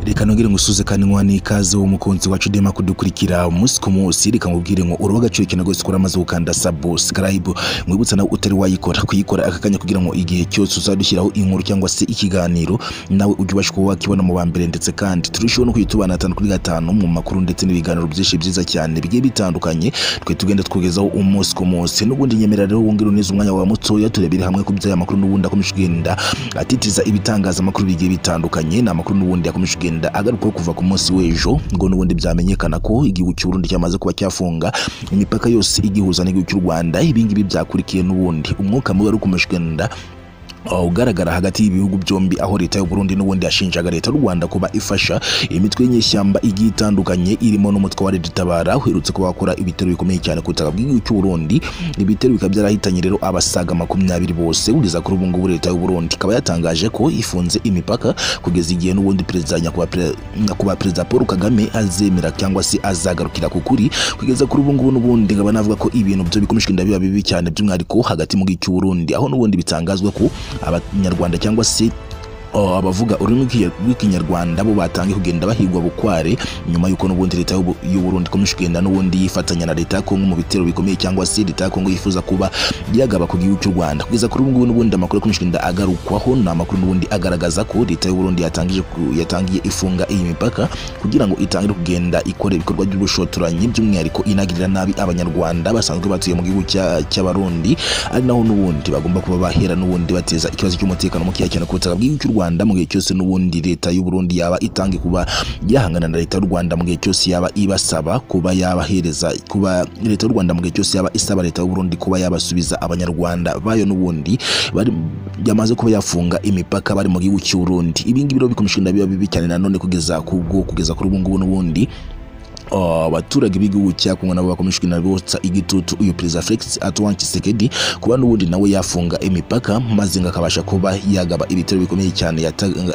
reka nongere ngusuze kandi nkuha n'ikaze uwo mukunzi wacu udema kudukurikira umunsi ku munsi reka nkubwire ngo uruba agaciro ikintu rwose ukora amaze gukanda subscribe mwibutsa nawe utari wayikora kuyikora aka kanya kugira ngo igihe cyose uzadushyiraho inkuru cyangwa se ikiganiro nawe ujye ubasha kuba wakibona mu ba mbere ndetse kandi turusheho no kwitubana hatanu kuri gatanu mu makuru ndetse n'ibiganiro byinshi byiza cyane bigiye bitandukanye twe tugenda twigezaho umunsi ku munsi n'ubundi nyemera rero wongere uneze umwanya wawe mutoya turebere hamwe ku by'aya makuru n'ubundi akomeje kugenda atitiza ibitangazamakuru bigiye bitandukanye ni amakuru n'ubundi yakomeje kugenda agarukaho kuva ku munsi w'ejo ngo n'ubundi byamenyekana ko igihugu cy'u Burundi cyamaze kuba cyafunga imipaka yose igihuza n'igihugu cy'u Rwanda ibingibi byakurikiye n'ubundi umwuka mubi wari ukomeje kugenda ugaragara hagati y'ibihugu byombi aho leta y'u Burundi n'ubundi yashinjaga leta y'u Rwanda kuba ifasha imitwe y'inyeshyamba igiye itandukanye irimo n'umutwe wa Reditabara uherutse kuba wakora ibitero bikomeye cyane ku butaka bw'igihugu cy'u Burundi ibitero bikaba byarahitanye rero abasaga makumyabiri bose kugeza kuri ubu ngubu leta y'u Burundi ikaba yatangaje ko ifunze imipaka kugeza igihe n'ubundi perezida nyakubahwa perezida Paul Kagame azemera cyangwa se azagarukira ku kuri kugeza kuri ubu ngubu n'ubundi nkaba navuga ko ibintu byo bikomeje kugenda biba bibi cyane by'umwihariko hagati mu gihugu cy'u Burundi aho n'ubundi bitangazwa ko abanyarwanda cyangwa se abavuga ururimi rw'ikinyarwanda bo batangiye kugenda bahigwa bukware nyuma y'uko n'ubundi leta y'u Burundi ikomeje kugenda n'ubundi yifatanya na leta ya Kongo mu bitero bikomeye cyangwa se leta ya Kongo yifuza kuba yagaba ku gihugu cy'u Rwanda kugeza kuri ubu ngubu n'ubundi amakuru akomeje kugenda agarukwaho ni amakuru n'ubundi agaragaza ko leta y'u Burundi yatangije yatangiye ifunga iyi mipaka kugira ngo itangire kugenda ikora ibikorwa by'ubushotoranyi by'umwihariko inagirira nabi abanyarwanda basanzwe batuye mu gihugu cy'abarundi ari naho n'ubundi bagomba kuba bahera n'ubundi bateza ikibazo cy'umutekano mukeya cyane ku butaka bw'igihugu cy'u Rwanda Rwanda mu gihe cyose n'ubundi leta y'u Burundi yaba itange kuba yahangana na leta y'u Rwanda mu gihe cyose yaba ibasaba kuba yabahereza kuba leta y'u Rwanda mu gihe cyose yaba isaba leta y'u Burundi kuba yabasubiza abanyarwanda bayo n'ubundi bari yamaze kuba yafunga imipaka bari mu gihugu cy'u Burundi ibingibi rero bikomeje kugenda biba bibi cyane nanone kugeza ku bwo kugeza kuri ubu ngubu n'ubundi abaturage b'igihugu cya Kongo nabo bakomeje kugenda botsa igitutu uyu perezida Felix Antoine Tshisekedi kuba n'ubundi nawe yafunga imipaka maze ngo akabasha kuba yagaba ibitero bikomeye cyane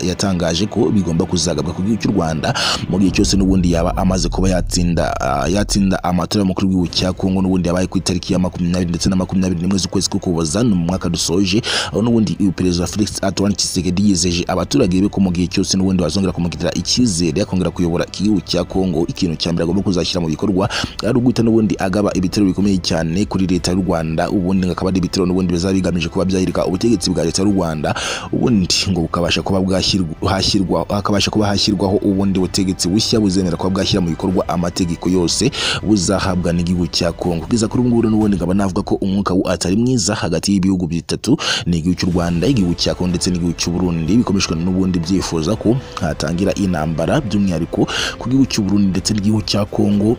yatangaje ko bigomba kuzagabwa ku gihugu cy'u Rwanda mu gihe cyose n'ubundi yaba amaze kuba yatsinda yatsinda amatora y'umukuru w'igihugu cya Kongo n'ubundi yabaye ku itariki ya makumyabiri ndetse na makumyabiri n'imwe z'ukwezi k'ukuboza ni mu mwaka dusoje aho n'ubundi uyu perezida Felix Antoine Tshisekedi yizeje abaturage be ko mu gihe cyose n'ubundi bazongera kumugirira icyizere akongera kuyobora igihugu cya Kongo ikintu cya mbere agomba kuzashyira mu bikorwa ari uguhita n'ubundi agaba ibitero bikomeye cyane kuri leta y'u Rwanda ubundi akaba ari ibitero n'ubundi bizaba bigamije kuba byahirika ubutegetsi bwa leta y'u Rwanda ubundi ngo bukabasha kuba bwashyirwa hakabasha kuba hashyirwaho ubundi butegetsi bushya buzemera kuba bwashyira mu bikorwa amategeko yose buzahabwa n'igihugu cya Kongo kugeza kuri ubu ngubu n'ubundi nkaba navuga ko umwuka atari mwiza hagati y'ibihugu bitatu n'igihugu cy'u Rwanda igihugu cya Kongo ndetse n'igihugu cy'u Burundi bikomeshwa n'ubundi byifuza ko hatangira intambara by'umwihariko ku gihugu cy'u Burundi ndetse n'igihugu cya Kongo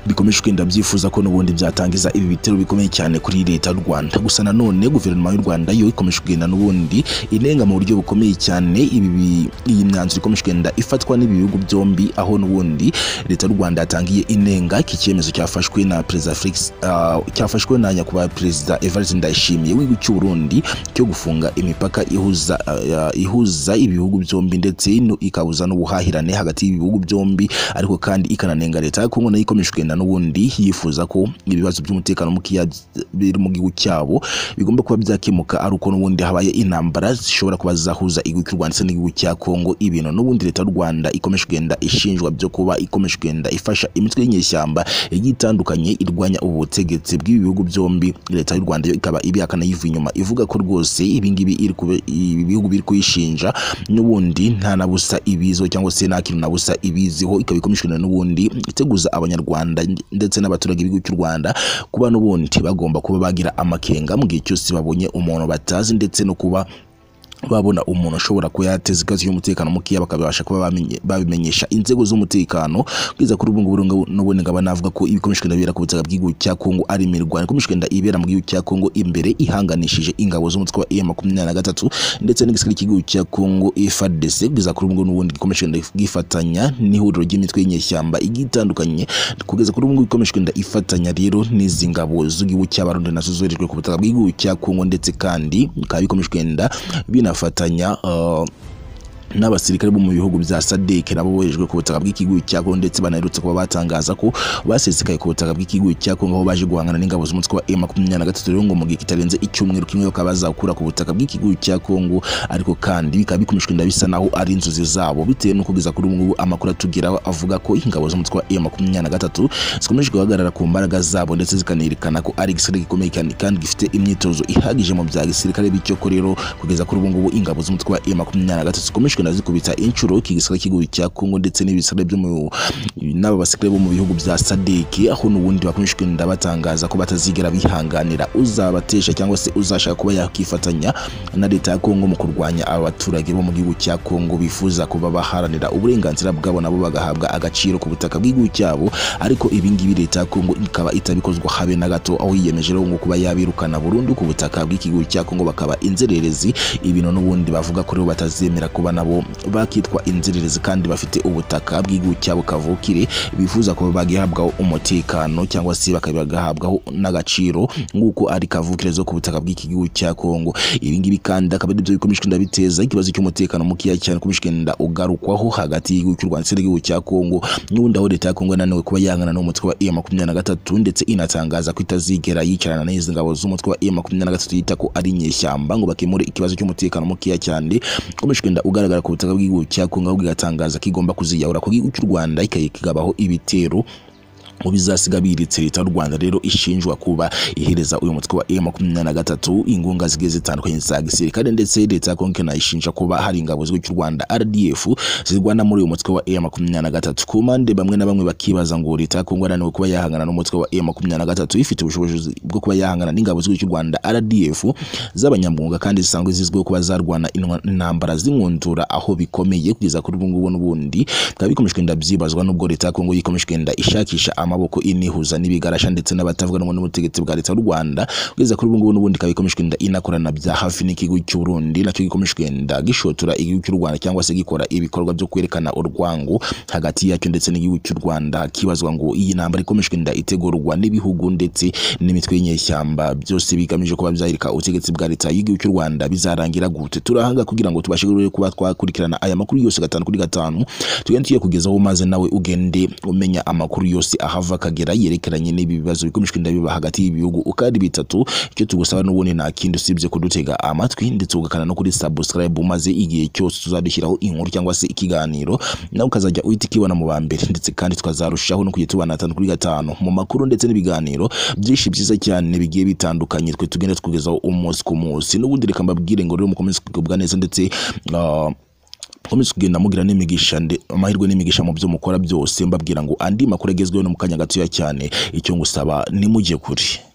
bikomeje kugenda byifuza ko n'ubundi byatangiza ibi bitero bikomeye cyane kuri leta y'u Rwanda gusa nanone guverinoma y'u Rwanda yo ikomeje kugenda n'ubundi inenga mu buryo bukomeye cyane ibi iyi myanzuro ikomeje kugenda ifatwa n'ibi bihugu byombi aho n'ubundi leta y'u Rwanda yatangiye inenga iki cyemezo cyafashwe na perezida Felix uh, cyafashwe na nyakubahwa perezida Evariste Ndayishimiye w'igihugu cy'u Burundi cyo gufunga imipaka ihuza uh, ihuza ibihugu byombi ndetse ikabuza n'ubuhahirane hagati y'ibihugu byombi ariko kandi ikananenga leta ya Kongo nayo ikomeje kugenda n'ubundi yifuza ko ibibazo by'umutekano mukeya biri mu gihugu cyabo bigomba kuba byakemuka ari uko n'ubundi habaye intambara zishobora kuba zahuza igihugu cy'u Rwanda ndetse n'igihugu cya Kongo ibintu n'ubundi leta y'u Rwanda ikomeje kugenda ishinjwa byo kuba ikomeje kugenda ifasha imitwe y'inyeshyamba igiye itandukanye irwanya ubutegetsi bw'ibi bihugu byombi leta y'u Rwanda yo ikaba ibihakana yiva inyuma ivuga ko rwose ibingibi ibi bihugu biri kuyishinja n'ubundi nta na busa ibiziho cyangwa se nta kintu na busa ibiziho ikaba ikomeje kugenda n'ubundi iteguza abanyarwanda ndetse n'abaturage b'igihugu cy'u Rwanda kuba n'ubundi bagomba kuba bagira amakenga mu gihe cyose babonye umuntu batazi ndetse no kuba babona umuntu ushobora kuba yateza ikibazo cy'umutekano mukeya bakabasha kuba babimenyesha inzego z'umutekano kugeza kuri ubu ngubu n'ubundi nkaba navuga ko ibikomeje kugenda bibera ku butaka bw'igihugu cya Kongo ari imirwano ikomeje kugenda ibera mu gihugu cya Kongo imbere ihanganishije ingabo z'umutwe wa M23 ndetse n'igisirikare cy'igihugu cya Kongo FARDC kugeza kuri ubu ngubu n'ubundi gikomeje kugenda gifatanya n'ihuriro ry'imitwe y'inyeshyamba igiye itandukanye kugeza kuri ubu ngubu ikomeje kugenda ifatanya rero n'izi ngabo z'igihugu cy'Abarundi nazo zoherejwe ku butaka bw'igihugu cya Kongo ndetse kandi bikaba bikomeje kugenda bina inafatanya uh, n'abasirikare bo mu bihugu bya sadek nabo bohejwe ku butaka bw'ikigo cya Congo ndetse banaherutse kuba batangaza ko basesekaye ku butaka bw'ikigo cya Congo aho baje guhangana n'ingabo z'umutwe wa M23 rero ngo mu gihe kitarenze icyumweru kimwe bakaba bazakura ku butaka bw'ikigo cya Congo ariko kandi bikaba bikomeshwa inda bisa naho ari inzozi zabo bitewe n'uko biza kuri ubu ngubu amakuru atugeraho avuga ko ingabo z'umutwe wa M23 zikomeje guhagarara ku mbaraga zabo ndetse zikanerekana ko ari igisirikare gikomeye cyane kandi gifite imyitozo ihagije mu bya gisirikare bityo ko rero kugeza kuri ubu ngubu ingabo z'umutwe wa M23 zikomeje kugenda zikubita inshuro igisirikare cy'igihugu cya Congo ndetse n'ibisirikare byo mu n'aba basirikare bo mu bihugu bya SADC aho n'ubundi bakomeje kugenda batangaza ko batazigera bihanganira uzabatesha cyangwa se uzashaka kuba yakifatanya na leta ya Congo mu kurwanya abaturage bo mu gihugu cya Congo bifuza kuba baharanira uburenganzira bwabo nabo bagahabwa agaciro ku butaka bw'igihugu cyabo ariko ibi ngibi leta ya Congo ikaba itabikozwa habe na gato aho yiyemeje rero ngo kuba yabirukana burundu ku butaka bw'igihugu cya Congo bakaba inzererezi ibintu n'ubundi bavuga ko rero batazemera kuba nabo nabo bakitwa inzererezi kandi bafite ubutaka bw'igihugu cyabo kavukire bifuza kuba bagihabwaho umutekano cyangwa se bakabagahabwaho n'agaciro nk'uko ari kavukire zo ku butaka bw'iki gihugu cya Kongo ibi ngibi kandi akaba ari byo bikomeye kugenda biteza ikibazo cy'umutekano mukeya cyane ukomeje kugenda ugarukwaho hagati y'igihugu cy'u Rwanda ndetse n'igihugu cya Kongo n'ubundi aho leta ya Kongo yananiwe kuba yangana n'umutwe wa M23 ndetse inatangaza ko itazigera yicarana n'izi ngabo z'umutwe wa M23 yita ko ari inyeshyamba ngo bakemure ikibazo cy'umutekano mukeya cyane ukomeje kugenda ugaragara ku butaka bw'igihugu cya Kongo ahubwo igatangaza ko igomba kuziyahura ku gihugu cy'u Rwanda ikayigabaho ibitero mu bizasiga biritse leta y'u Rwanda rero ishinjwa kuba ihereza uyu mutwe wa M23 ingunga zigiye zitandukanye za gisirikare ndetse leta ya Congo ikanayishinja kuba hari ingabo z'igihugu cy'u Rwanda RDF zirwana muri uyu mutwe wa M23 ku mpande bamwe na bamwe bakibaza ngo leta ya Congo yananiwe kuba yahangana n'umutwe wa M23 ifite ubushobozi bwo kuba yahangana n'ingabo z'igihugu cy'u Rwanda RDF z'abanyamwuga kandi zisanzwe zizwiho kuba zarwana intambara zimwundura aho bikomeye kugeza kuri ubu ngubu n'ubundi bikaba bikomeje kugenda byibazwa n'ubwo leta ya Congo yikomeje kugenda ishakisha amaboko inihuza n'ibigarasha ndetse n'abatavuga rumwe n'ubutegetsi bwa leta y'u Rwanda kugeza kuri ubu ngubu n'ubundi ikaba ikomeje kugenda inakorana bya hafi n'ikigo cy'u Burundi nacyo gikomeje kugenda gishotora igihugu cy'u Rwanda cyangwa se gikora ibikorwa byo kwerekana urwango hagati yacyo ndetse n'igihugu cy'u Rwanda kibazwa ngo iyi ntambara ikomeje kugenda itegurwa n'ibihugu ndetse n'imitwe y'inyeshyamba byose bigamije kuba byahirika ubutegetsi bwa leta y'igihugu cy'u Rwanda bizarangira gute turahanga kugira ngo tubashe kuba twakurikirana aya makuru yose gatanu kuri gatanu tugende tuyakugezaho maze nawe ugende umenya amakuru yose aha ahava akagera yerekeranye n'ibi bibazo bikomeje kugenda biba hagati y'ibihugu uko ari bitatu icyo tugusaba n'ubundi nta kindi usibye kudutega amatwi ndetse ugakana no kuri subscribe maze igihe cyose tuzadushyiraho inkuru cyangwa se ikiganiro nawe ukazajya uhita ukibona mu ba mbere ndetse kandi tukazarushaho no kujya tubana atanu kuri gatanu mu makuru ndetse n'ibiganiro byinshi byiza cyane bigiye bitandukanye twe tugenda tukugezaho umunsi ku munsi n'ubundi reka mbabwire ngo rero mukomeze kugubwa neza ndetse uh, mukomeze kugenda mugira n'imigisha amahirwe n'imigisha mu byo mukora byose mbabwira ngo andi makuru agezweho no mu kanya gatoya cyane icyo ngusaba nimujye kure